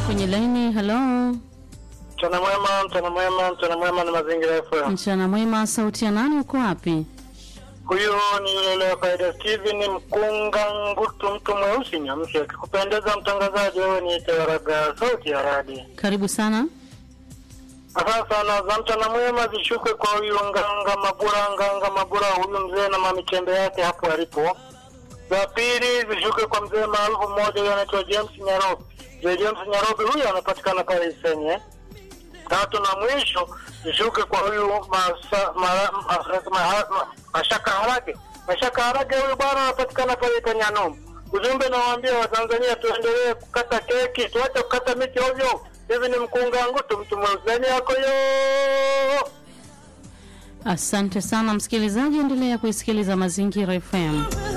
kwenye laini. Halo, Mchana mwema, mchana mwema, mchana mwema na mazingira FM. mchana mwema. Sauti ya nani? Uko wapi? Huyu ni yule yule wa kawaida Steven Mkunga Ngutu, mtu mweusi nyamsi. Akikupendeza mtangazaji, wewe ni Tewaraga, sauti ya radi. Karibu sana. Asante sana za mchana mwema zishuke kwa huyu Nganga Mabura, Nganga Mabura, huyu mzee na mamichembe yake hapo alipo. Za pili zishuke kwa mzee maarufu mmoja, huyu anaitwa James Nyarobi. Mzee James Nyarobi huyu anapatikana pale Isenye. Tatu na mwisho zishuke kwa huyu masa, ma, ma, ma, ma, Mashaka Harage. Mashaka Harage huyu bwana anapatikana pale Kanyanom. Ujumbe nawaambia Watanzania tuendelee kukata keki, tuache kukata miti ovyo. Hivi ni mkunga ngutu mtu mweusi yako yo. Asante sana msikilizaji, endelea kuisikiliza Mazingira FM.